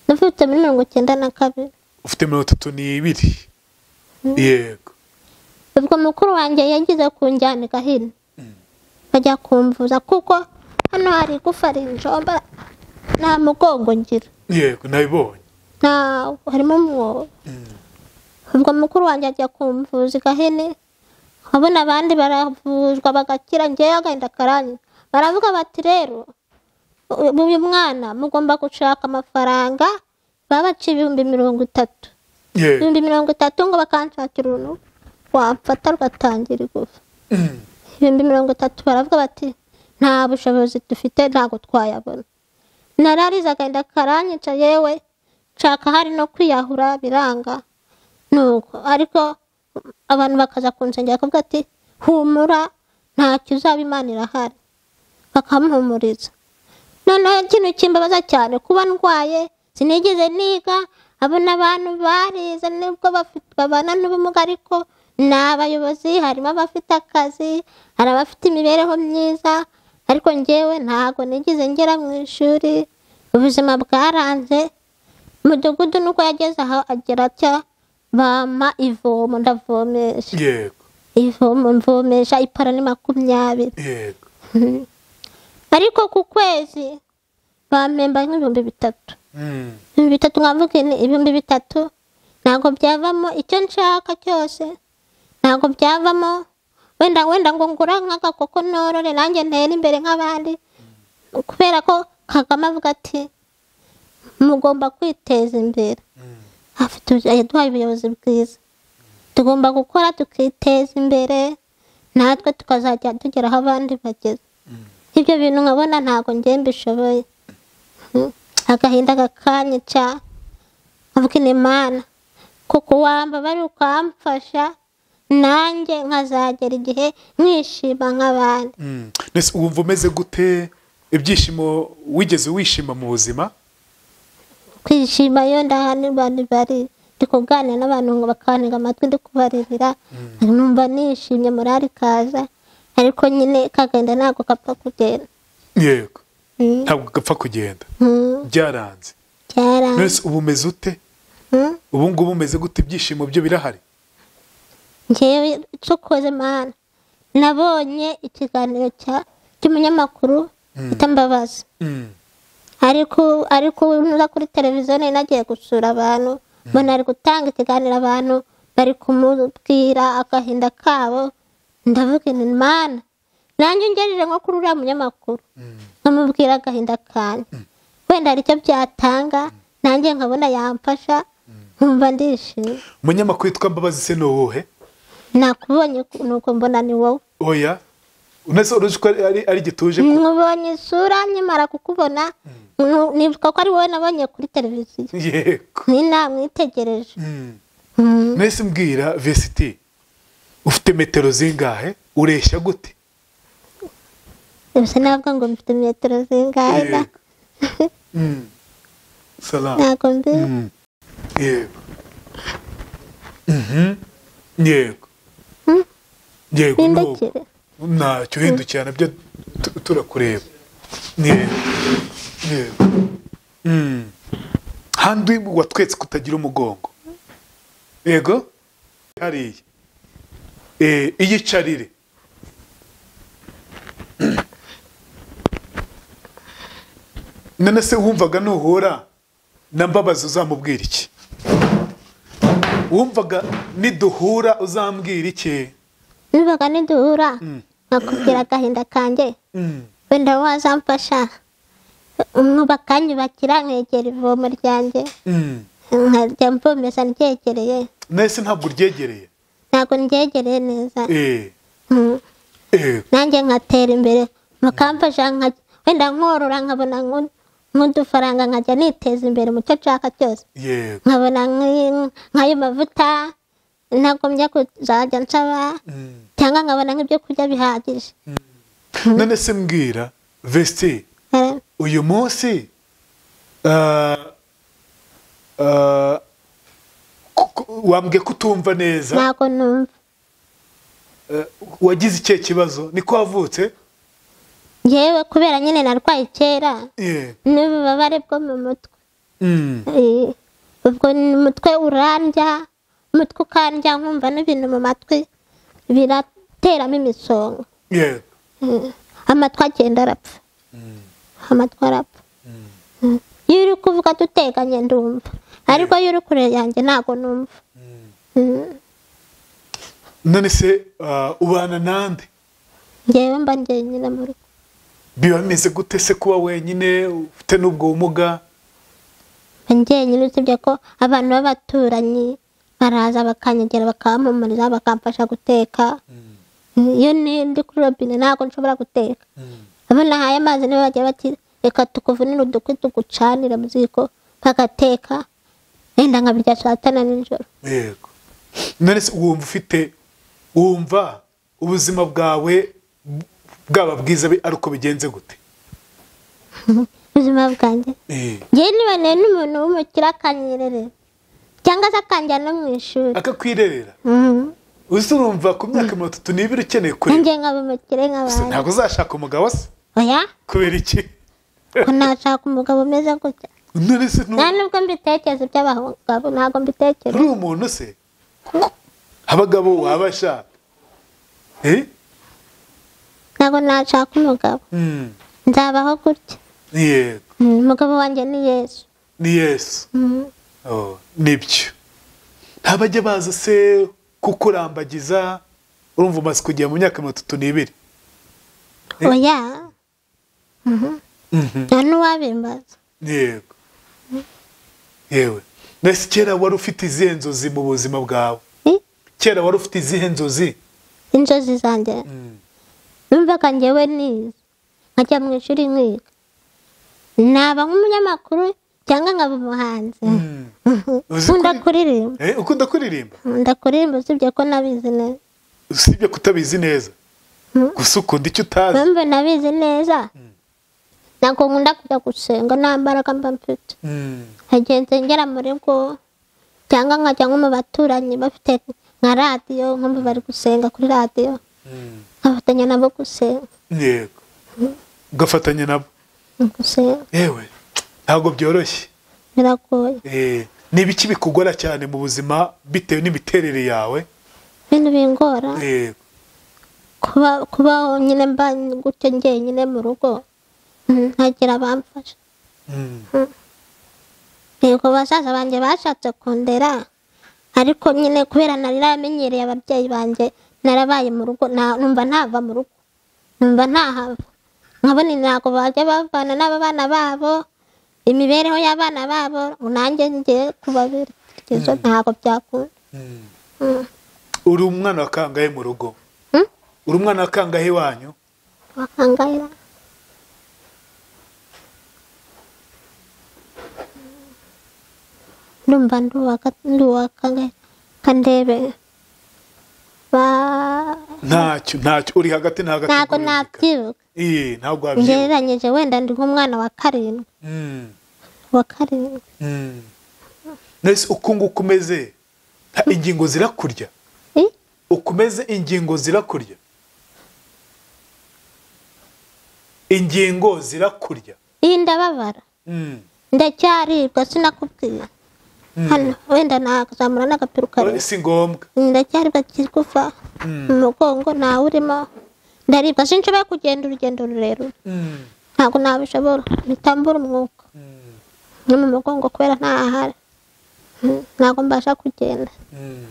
nafite muri mirongo icyenda na kabiri
ufite mirongo itatu n'ibiri yego
ubwo mukuru wanjye yagize kunjyanika hino bajya kumvuza kuko hano hari igufa rinjomba nta mugongo ngira
yego nabibonye
nta harimo umwobo ubwo mukuru wanjye ajya kumvuza igahene abona abandi baravuzwa bagakira ngewe agahinda karanye baravuga bati rero u- uyu mwana mugomba gushaka amafaranga baba baciye ibihumbi mirongo itatu
yego
ibihumbi mirongo itatu ngo bakanshakira uruntu wamfata rugatangira igufa
Mm.
ibihumbi mirongo itatu baravuga bati nta bushobozi dufite ntabwo twayabona nararize agahenda karanyica yewe nshaka hari no kwiyahura biranga nuko ariko abantu bakaza kunsengera bakavuga ati humura ntacyo uzaba imana irahari bakamuhumuriza noneho ikintu kimbabaza cyane kuba ndwaye sinigeze niga abona abantu barize nubwo bafite babana n'ubumuga ariko ni abayobozi harimo abafite akazi hari abafite imibereho myiza ariko njyewe ntabwo nigeze ngera mu ishuri ubuzima bwaranze umudugudu nuko yageze aho agira atya bampa ivomo ndavomesha
yego
ivomo mvomesha ipara ni makumyabiri
yego
ariko ku kwezi bampemba nk'ibihumbi bitatu
Mm.
ibihumbi bitatu nkavuga ni ibihumbi bitatu ntabwo byavamo icyo nshaka cyose ntabwo byavamo wenda wenda ngo ngura nk'agakoko norore nanjye ntere imbere nk'abandi kubera ko kagame avuga ati mugomba kwiteza imbere afite yaduhaye ubuyobozi bwiza tugomba gukora tukiteza imbere natwe tukazajya tugera aho abandi bageze ibyo bintu nkabona ntabwo njye mbishoboye agahinda kakanyica nkabwira imana kuko wambabara ukamfasha nanjye nkazagera igihe mwishima nk'abandi
Mm. Nese wumva umeze gute ibyishimo wigeze wishima mu buzima
kwishima iyo ndahanirwa ntibari ndi kuganira n'abantu ngo bakantega amatwi ndi kubaririra numva nishimye morali ikaza ariko nyine kagenda ntabwo kapfa kugenda
yego
Mm.
ntabwo gapfa kugenda
Mm.
byaranze
byaranze
nese ubu umeze ute
Mm.
ubu ngubu umeze gute ibyishimo byo birahari
ngewe cokoze mana nabonye ikiganiro cya- cy'umunyamakuru bita mbabazi
Mm.
ariko ariko ubu ntuza kuri televiziyo nari nagiye gusura abantu mbona ari gutanga ikiganiro abantu bari kumubwira agahinda kabo ndavuga nti mana nanjye ngerije nko kuri uriya munyamakuru nkamubwira agahinda kanjye wenda hari icyo byatanga nanjye nkabona yamfasha nkumva ndishimye
umunyamakuru witwa mbabazi se ni uwuhe
nakubonye nuko mbona ni wowe
oya nese uruzi ko ari ari gituje ko
nkubonye isura nkimara kukubona nku- nibuka ko ari wowe nabonye kuri televiziyo
yego
ni namwitegereje
Mm.
Mm.
nese mbwira vesiti ufite metero zingahe ureshya gute
Gusa ntabwo ngo mfite metero zingahe da.
Yego. Mm. salama
ntabwo mbi
Mm. yego Mhm. yego
Mm.
yego nuko
nindekere
ntacyo uhindukirana byo tu- turakureba yego yego Mm. handi watwetse kutagira umugongo yego hariya Eh, iyicarire none se wumvaga nuhura na mbabazi uzamubwira iki wumvaga niduhura uzambwira iki
nibaga niduhura nkakubwira agahinda kanjye
Mm.
wenda wazamfasha umwe bakanyubakira nkegera ivomo ryanjye
Mm.
nkajya mvomesa ndyegereye
nese ntabwo uryegereye
ntabwo ndyegereye neza
Eh,
Mm.
eh,
nanjye nkatera imbere bakamfasha nka- wenda nkorora nkabona nko- nk'udufaranga nkajya niteza imbere mu cyo nshaka cyose
yego
nkabona nk'i- nk'ayo mavuta ntagombye kuzajya nsaba
Mm.
cyangwa nkabona nk'ibyo kurya bihagije
none se mbwira vesiti
Eh,
uyu munsi ah, ah, ku- ku- wambwiye ko utumva neza
ntabwo numva
eh, wagize ikihe kibazo niko wavutse
yewe kubera nyine narwaye kera
Yeah.
n'ububabare bwo mu mutwe
Mm.
Eh, ubwo ni umutwe urandya umutwe ukandya nkumva n'ibintu mu matwi birateramo imisonga
Yeah.
Mm. amatwi agenda arapfa amatwi arapfa Mm. iyo uri kuvuga duteganye ndumva ariko iyo uri kure yanjye ntabwo numva Mm.
none se ah, ubana nande
njyewe mba njyenyine mu rugo
biba bimeze gute se kuba wenyine ufite n'ubwo bumuga
mba njyenyine usibye ko abantu b'abaturanyi baraza bakanyegera bakampumuriza bakamfasha guteka iyo ni- ndi kuri robine ntabwo nshobora guteka abo nahaye amazi nibo bagiye bati reka tukuvunire udukwi tugucanire mu ziko bagateka wenda nkabirya saa tanu nijoro
yego none se wumva ufite wumva ubuzima bwawe b- bwaba bwiza bi- ari uko bigenze gute
ubuzima bwanjye
Eh.
njyewe niboneye n'umuntu w'umukire akanyererera cyangwa se akanjyana no mu ishuri
akakwirerera
Mhm.
uzi urumva ku myaka mirongo itatu n'ibiri ukeneye kureba
nanjye nkaba umukire
gusa
nk'abandi
ntabwo uzashaka umugabo se
oya
kubera iki
ko nashaka umugabo umeze gutya
none se nu-
nta nubwo mbitekereza iby'abagabo ntabwo
uri
mbitekereza
umuntu se abagabo wabashaka Eh?
ntabwo nashaka umugabo
Mm.
nzabaho gutya
yego
Mm, umugabo wanjye ni yesu
ni yesu
Mhm.
Oh, nibyo ntabajya baza se kukurambagiza urumva umaze kugera mu myaka mirongo itatu n'ibiri Eh.
oya
Mhm.
nta n'uwabimbaza
yego yewe mbese kera wari ufite izihe nzozi mu buzima bwawe
Eh,
kera wari ufite izihe nzozi
inzozi zanjye numvaga njyewe nize nkajya mu ishuri nkiga naba nk'umunyamakuru cyangwa nkaba umuhanzi
Uzi
nkunda
kuri-
kuririmba
Eh, ukunda kuririmba
nkunda kuririmba usibye ko nabizi neza
usibye kutabizi neza gusa ukunda icyo utazi
mpamvu nabizi neza ntabwo nkunda kujya gusenga nta mbaraga mba mfite
Mm.
nkagiye nsengera mu rugo cyangwa nkajya nko mu baturanyi bafite nka radiyo nk'ubu bari gusenga kuri radiyo nkafatanya nabo gusenga
yego ugafatanya nabo
gusenga
yewe ntabwo byoroshye
biragoye
Eh, ni ibiki bikugora cyane mu buzima bitewe n'imiterere yawe
ibintu bingora
Eh,
kuba kubaho nyine mba gutyo njyenyine mu rugo mm, ntagira abamfasha
mm,
yego basaza banjye bashatse kundera ariko nyine kubera naramenyereye ababyeyi banjye narabaye mu rugo nta- numva ntava mu rugo numva ntahava nkabona ntabwo bajya bavana n'abana babo imibereho y'abana babo ngo nanjye ngiye kubabirigeza ntabwo byakunda
mm.
Mm.
uri umwana wa kangahe mu rugo
Hmm?
uri umwana wa kangahe wanyu
bakangayira ndumva ndubaka ndubaka kandebe ba
ntacyo ntacyo uri hagati na hagati
ntabwo
muri muzika.
nabyibuka
Eh, ntabwo wabyibuka
ngereranyije wenda ndi nk'umwana wa karindwi
Mm,
wa karindwi
mm. nese uku nguku umeze ha, ingingo zirakurya
Eh?
ukomeze ingingo zirakurya ingingo zirakurya
iyi ndababara
Mm.
ndacyaribwa sinakubwira hano wenda nakuzamura n'agapira
Oya,
ukareba
si ngombwa
ndacyaribwa kigufa mu mugongo ntawe urimo ndaribwa sinshobora kugenda urugendo rurerure
Mm,
ntabwo nabishobora bitambura umwuka no mu mugongo kubera ntahari Mm, ntabwo mbasha kugenda
mm,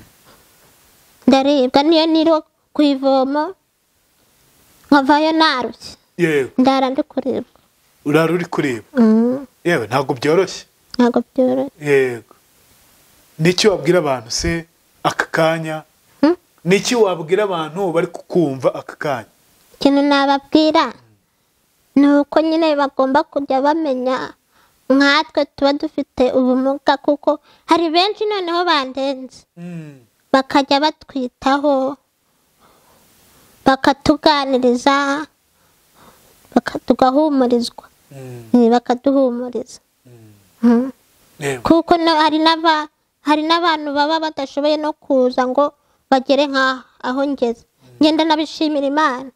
ndaribwa niyo niriwe ku ivomo nkavayo narushye
yego
ndara ndi kuribwa
urara uri kureba
Mm,
yewe ntabwo byoroshye
ntabwo byoroshye
yego n'iki wabwira abantu se aka kanya
Hmm?
n'iki wabwira abantu bari kukumva aka kanya
ikintu nababwira ni uko nyine bagomba kujya bamenya nkatwe tuba dufite ubumuga kuko hari benshi noneho bandenze bakajya batwitaho bakatuganiriza baka- tugahumurizwa Eh, bakaduhumuriza Mm. kuko na- hari n'aba- hari n'abantu baba badashoboye no kuza ngo bagere nk'aho aho ngeze ngenda nabishimira imana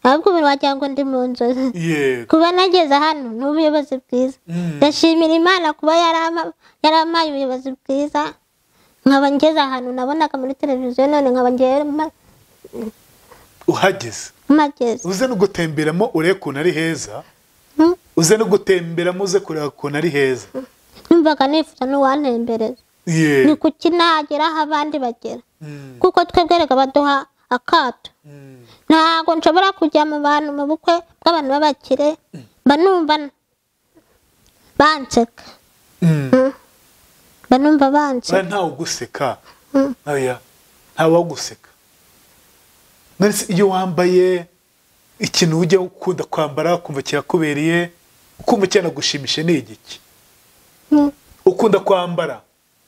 ahubwo ubu wagira ngo ndi mu nzozi
yego
kuba nageze hano ni ubuyobozi bwiza ndashimira imana kuba yarama- yarampaye ubuyobozi bwiza nkaba ngeze ahantu nabonaga muri televiziyo none nkaba ngiye ma-
uhageze
mageze
uze no gutemberamo urebe ukuntu ari heza
Mm.
uze no gutemberamo uze kureba ukuntu ari heza
numvaga nifuza n'uwantembereza ni
yego
kuki nagera aho abandi bagera kuko twebwe reka baduha akato ntabwo nshobora kujya mu bantu mu bukwe bw'abantu b'abakire mba numva banseka mba numva banseka
ntawe uguseka
Mm.
oya ntawe waguseka none se iyo wambaye ikintu ujya ukunda kwambara ukumva kirakubereye ukumva cyanagushimisha ni igiki
Mm.
ukunda kwambara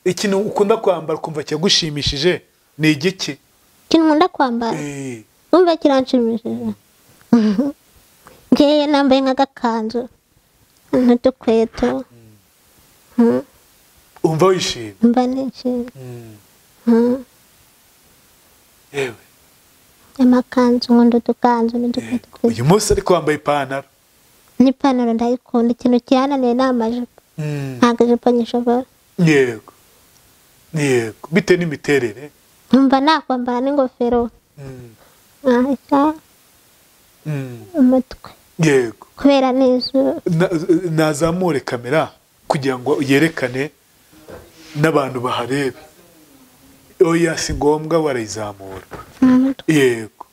ikintu ukunda kwambara ukumva kiragushimishije ni igiki
ikintu nkunda kwambara
Eh,
numva kiranshimishije ngewe nambaye nk'agakanzu n'udukweto Mm,
umva wishimye
mba nishimye Mm,
yewe
amakanzu nkunda udukanzu n'udukweto
Yego. uyu munsi ariko wambaye ipantaro
n'ipantaro ndayikunda ikintu kihananiye ni amajipo ntabwo ijipo nyishobora
yego yego bitewe n'imiterere
nkumva nakwambara n'ingofero
Mm.
nkahita
Mm.
umutwe
yego
kubera n'izuba
Na- nazamure kamera kugira ngo yerekane n'abantu baharebe oya si ngombwa barayizamura yego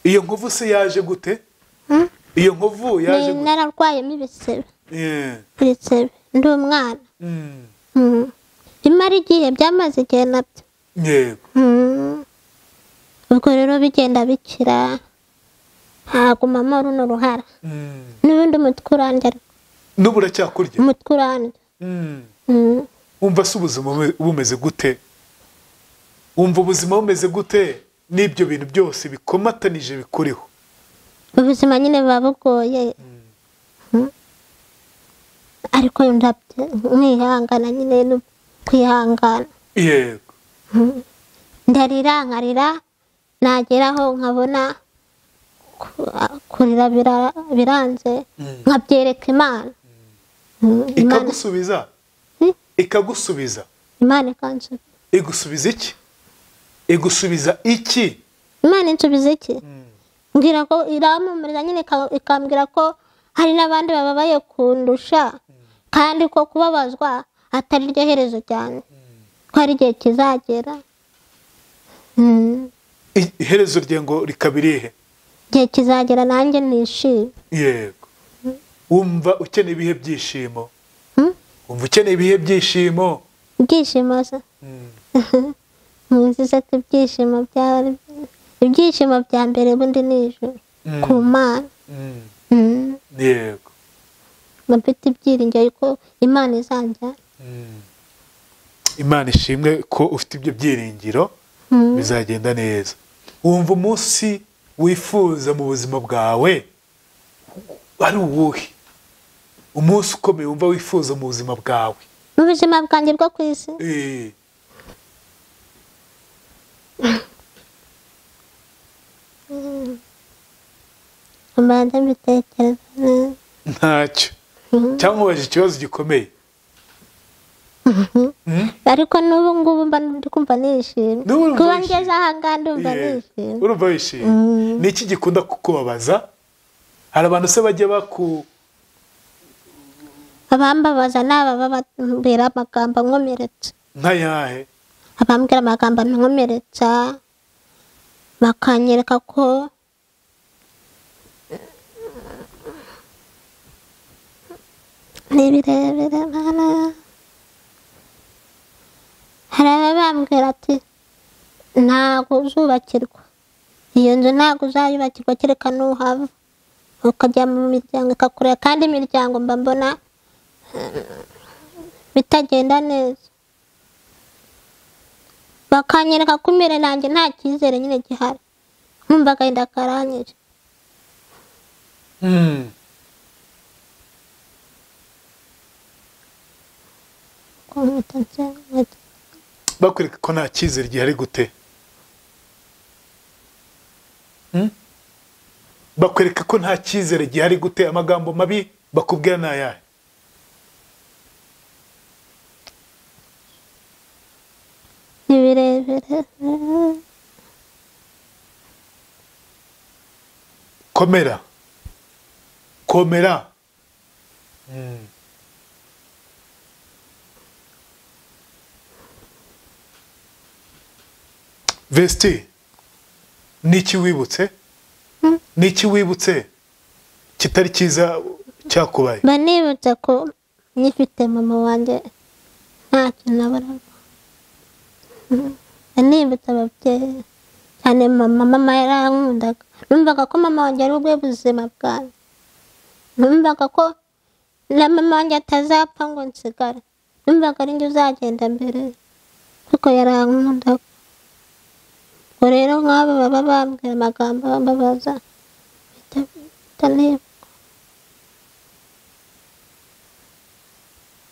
iyo nkovu se yaje gute iyo nkovu yaje
ni
gute
nararwayemo ibisebe
Yeah.
ibisebe ndi umwana
Mm.
Mm. imara igihe byamaze igihe nabyo
yego
Mm. ubwo rero bigenda bikira hagumamo runo ruhara
Mm.
n'ubundi umutwe urandya ariko
n'ubu uracyakurya
umutwe urandya
Mm.
Mm.
wumva se ubuzima bume- bumeze gute wumva ubuzima bumeze gute n'ibyo bintu byose bikomatanije bikuriho
ubuzima nyine buba bugoye Mm. ariko ndabyo mwihangana nyine no kwihangana
yego
ndarira nkarira nageraho nkabona ku- kurira bira- biranze nkabyereka imana Mm, imana
ikagusubiza
Hmm?
ikagusubiza
imana ikansubiza
igusubiza iki igusubiza iki
imana insubiza iki mbwira ko irampumuriza nyine ika- ikambwira ko hari n'abandi bababaye kundusha kandi ko kubabazwa atari ryo herezo cyane ko hari igihe kizagera Mm,
I- iherezo rye ngo rikaba irihe
igihe kizagera nanjye nishime
yego wumva ukeneye ibihe byishimo
Hmm?
wumva ukeneye ibihe byishimo
ibyishimo se nkuzize ko ibyishimo bya ibyishimo bya mbere bundi ni ijuru ku mana
Mm.
Mm.
yego
mba mfite ibyiringiro ko imana izanjyana
imana ishimwe ko ufite ibyo byiringiro bizagenda neza wumva umunsi wifuza mu buzima bwawe ari uwuhe umunsi ukomeye wumva wifuza mu buzima bwawe
mu buzima bwanjye bwo ku isi
Eh,
mbanza mbitekereza neza
ntacyo cyangwa ubaje ikibazo gikomeye
ariko n'ubu ngubu mba ndi kumva nishimye
N'ubu urumva
kuba
wishimye.
ngeze aha ngaha ndumva
Eh,
nishimye
urumva wishimye ni iki gikunda kukubabaza hari abantu se bajya baku
abambabaza ni ababa bambwira amagambo ankomeretsa
nk'ayahe
abambwira amagambo ankomeretsa bakanyereka ko ni birebire mana hari ababambwira ati ntabwo uzubakirwa iyo nzu ntabwo uzayubakirwa kereka n'uhava ukajya mu miryango ikakureba kandi imiryango mba mbona bitagenda neza bakanyereka ko imbere nanjye nta cyizere nyine gihari nkumva agahinda karanyije Ko mpita nsenga.
bakwereka ko nta cyizere gihari gute Hmm? bakwereka ko nta cyizere gihari gute amagambo mabi bakubwira ni ayahe
ni birebire
komera komera vesti niki wibutse niki wibutse kitari cyiza cyakubaye
mba nibutse ko nyifite mama wanjye nta kintu abaramo mba nibutse ababyeyi cyane mama mama yarankundaga numvaga ko mama wanjye ari ubwe buzima bwanjye numvaga ko na mama wanjye atazapfa ngo nsigare numvaga ari njye uzagenda mbere kuko yarankundaga ngo rero nk'abo baba bambwira amagambo bambabaza bita- bita niba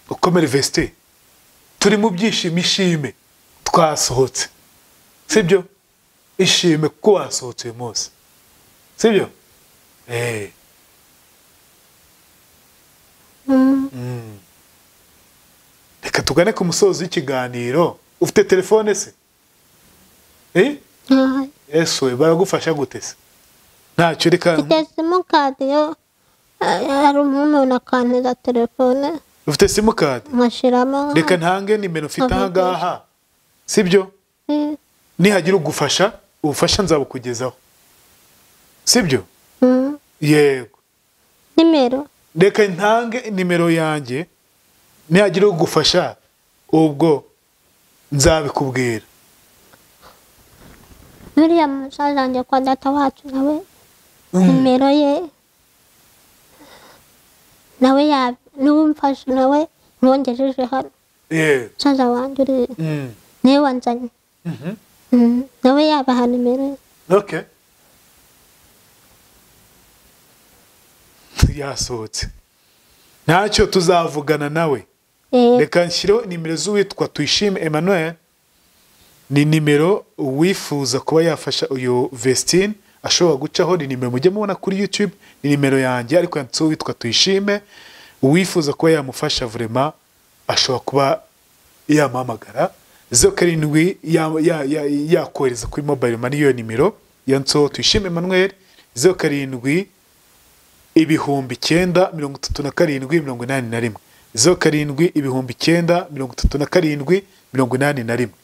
ukomere vesti turi mu byishimo ishime twasohotse sibyo ishime kuko wasohotse uyu munsi sibyo Eh. Mm. reka tugane ku musozo w'ikiganiro ufite telefone se Eh?
ntayo
ese we baragufasha gute se ntacyo reka
mfite simukadi yo hari umuntu akantiza telefone
ufite simukadi
nkashyiramo nka-
reka ntange nimero ufite aha
Aha,
ngaha sibyo
Mm,
nihagira ugufasha ubufasha nzabukugezaho sibyo
mm.
yego
nimero
reka ntange nimero yanjye nihagira ugufasha ubwo nzabikubwira
nuriya musaza wanjye kwa data wacu nawe nimero ye nawe ya niwe umfashe nawe nkongejeje hano
yego
musaza wanjye uri
Mm.
niwe wanzanye
Mhm.
Mm, nawe yabaha nimero ye
okay yasohotse ntacyo tuzavugana nawe
Eh,
reka nshyireho nimero z'uwitwa tuyishime emmanuel ni nimero uwifuza kuba yafasha uyu vestine ashobora gucaho ni nimero mujye mubona kuri youtube ni nimero yanjye ariko yanditseho uwitwa tuyishime uwifuza kuba yamufasha vurema ashobora kuba yamuhamagara zeru karindwi ya- ya- ya- yakohereza kuri mobile money iyo nimero yanditseho tuyishime emmanuel zeru karindwi ibihumbi icyenda mirongo itatu na karindwi mirongo inani na rimwe zeru karindwi ibihumbi icyenda mirongo itatu na karindwi mirongo inani na rimwe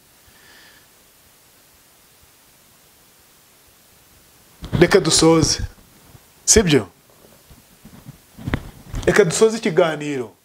reka dusoze sibyo reka dusoze ikiganiro